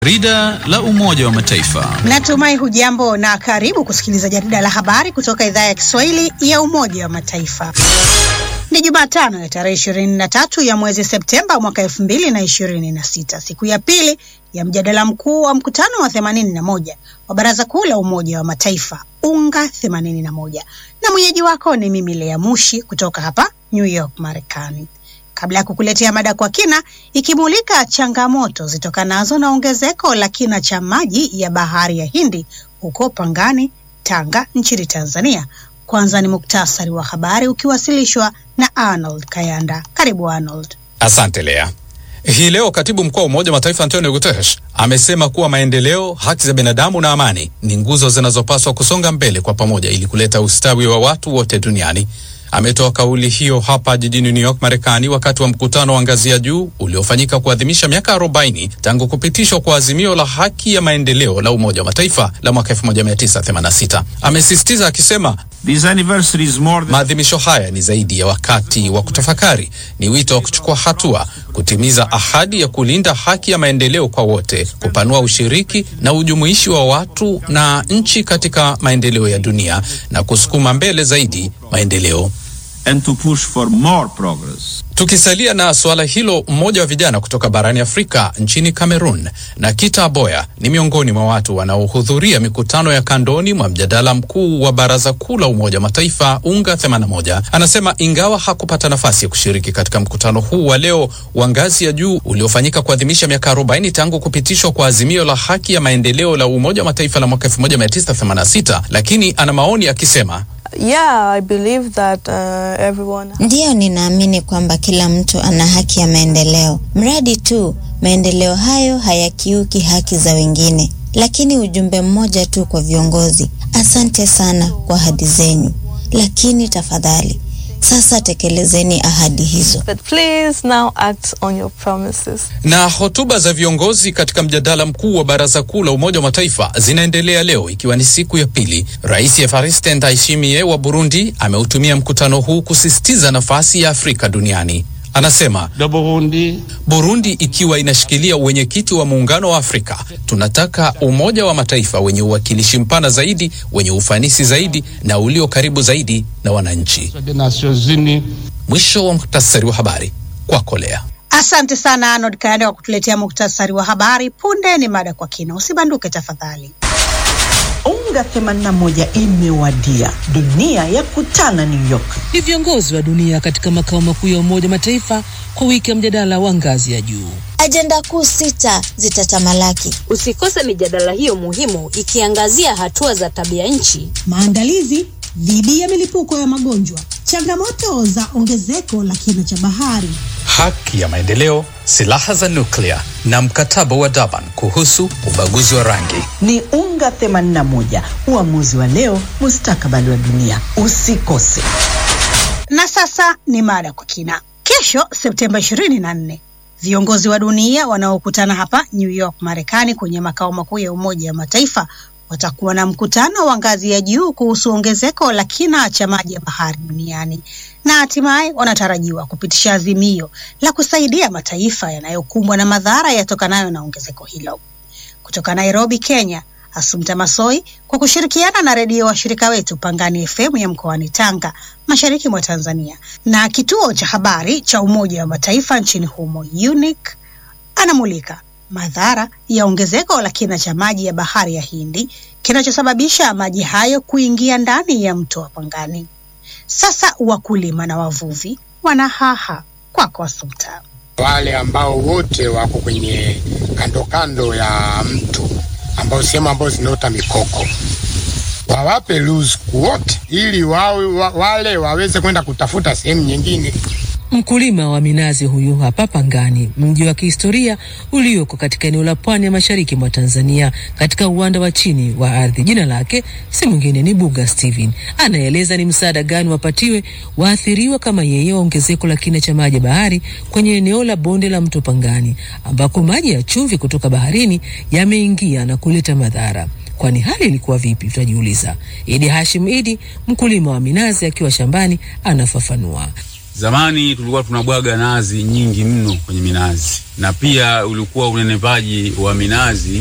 Jarida la Umoja wa Mataifa. Natumai hujambo na karibu kusikiliza jarida la habari kutoka idhaa ya Kiswahili ya Umoja wa Mataifa. Ni Jumatano ya tarehe ishirini na tatu ya mwezi Septemba mwaka elfu mbili na ishirini na sita, siku ya pili ya mjadala mkuu wa mkutano wa themanini na moja wa Baraza Kuu la Umoja wa Mataifa UNGA themanini na moja, na mwenyeji wako ni mimi Lea Mushi kutoka hapa New York, Marekani. Kabla ya kukuletea mada kwa kina ikimulika changamoto zitokanazo na ongezeko la kina cha maji ya bahari ya Hindi huko Pangani, Tanga nchini Tanzania, kwanza ni muktasari wa habari ukiwasilishwa na Arnold Kayanda. Karibu Arnold. Asante Lea. Hii leo katibu mkuu wa Umoja wa Mataifa Antonio Guterres amesema kuwa maendeleo, haki za binadamu na amani ni nguzo zinazopaswa kusonga mbele kwa pamoja ili kuleta ustawi wa watu wote duniani. Ametoa kauli hiyo hapa jijini New York, Marekani, wakati wa mkutano wa ngazi ya juu uliofanyika kuadhimisha miaka 40 tangu kupitishwa kwa azimio la haki ya maendeleo la Umoja wa Mataifa la mwaka 1986. Amesisitiza akisema maadhimisho haya ni zaidi ya wakati wa kutafakari, ni wito wa kuchukua hatua, kutimiza ahadi ya kulinda haki ya maendeleo kwa wote, kupanua ushiriki na ujumuishi wa watu na nchi katika maendeleo ya dunia na kusukuma mbele zaidi maendeleo. And to push for more progress. Tukisalia na suala hilo, mmoja wa vijana kutoka barani Afrika nchini Cameroon, Nakita Aboya ni miongoni mwa watu wanaohudhuria mikutano ya kandoni mwa mjadala mkuu wa Baraza Kuu la Umoja wa Mataifa UNGA 81. Anasema ingawa hakupata nafasi ya kushiriki katika mkutano huu wa leo wa ngazi ya juu uliofanyika kuadhimisha miaka 40 tangu kupitishwa kwa azimio la haki ya maendeleo la Umoja wa Mataifa la mwaka 1986, lakini ana maoni akisema Yeah, I believe that, uh, everyone... Ndiyo, ninaamini kwamba kila mtu ana haki ya maendeleo, mradi tu maendeleo hayo hayakiuki haki za wengine. Lakini ujumbe mmoja tu kwa viongozi, asante sana kwa ahadi zenyu, lakini tafadhali sasa tekelezeni ahadi hizo. But please now act on your promises. Na hotuba za viongozi katika mjadala mkuu wa Baraza Kuu la Umoja wa Mataifa zinaendelea leo ikiwa ni siku ya pili. Rais Evariste Ndayishimiye wa Burundi ameutumia mkutano huu kusisitiza nafasi ya Afrika duniani. Anasema Burundi, Burundi ikiwa inashikilia uwenyekiti wa Muungano wa Afrika, tunataka Umoja wa Mataifa wenye uwakilishi mpana zaidi, wenye ufanisi zaidi na ulio karibu zaidi na wananchi. Mwisho wa muhtasari wa habari kwako Lea. Asante sana Arnold Kayanda kwa kutuletea muktasari wa habari. Punde ni mada kwa kina, usibanduke tafadhali. UNGA 81 imewadia, dunia ya kutana New York. Ni viongozi wa dunia katika makao makuu ya Umoja wa Mataifa kwa wiki ya mjadala wa ngazi ya juu. Ajenda kuu sita zitatamalaki. Usikose mijadala hiyo muhimu ikiangazia hatua za tabia nchi, maandalizi dhidi ya milipuko ya magonjwa, changamoto za ongezeko la kina cha bahari, haki ya maendeleo, silaha za nuklia na mkataba wa Durban kuhusu ubaguzi wa rangi. Ni UNGA 81, uamuzi wa leo, mustakabali wa dunia. Usikose. Na sasa ni mada kwa kina. Kesho Septemba 24 viongozi wa dunia wanaokutana hapa New York, Marekani, kwenye makao makuu ya Umoja wa Mataifa watakuwa na mkutano wa ngazi ya juu kuhusu ongezeko la kina cha maji ya bahari duniani na hatimaye wanatarajiwa kupitisha azimio la kusaidia mataifa yanayokumbwa na madhara yatokanayo na ongezeko hilo. Kutoka Nairobi, Kenya, Asumta Masoi kwa kushirikiana na redio washirika wetu Pangani FM ya mkoani Tanga, mashariki mwa Tanzania, na kituo cha habari cha Umoja wa Mataifa nchini humo UNIC, anamulika madhara ya ongezeko la kina cha maji ya bahari ya Hindi kinachosababisha maji hayo kuingia ndani ya mto wa Pangani. Sasa wakulima na wavuvi wanahaha kwako, Asumta. Wale ambao wote wako kwenye kando kando ya mto ambao sehemu ambao zinaota mikoko wawape ruzuku wote, ili wawe, wa, wale waweze kwenda kutafuta sehemu nyingine. Mkulima wa minazi huyu hapa Pangani, mji wa kihistoria ulioko katika eneo la pwani ya mashariki mwa Tanzania, katika uwanda wa chini wa ardhi. Jina lake si mwingine ni Buga Steven. Anaeleza ni msaada gani wapatiwe waathiriwa kama yeye wa ongezeko la kina cha maji ya bahari kwenye eneo la bonde la mto Pangani, ambako maji ya chumvi kutoka baharini yameingia na kuleta madhara. Kwani hali ilikuwa vipi? Tutajiuliza. Idi Hashim Idi, mkulima wa minazi, akiwa shambani, anafafanua. Zamani tulikuwa tunabwaga nazi nyingi mno kwenye minazi, na pia ulikuwa unenepaji wa minazi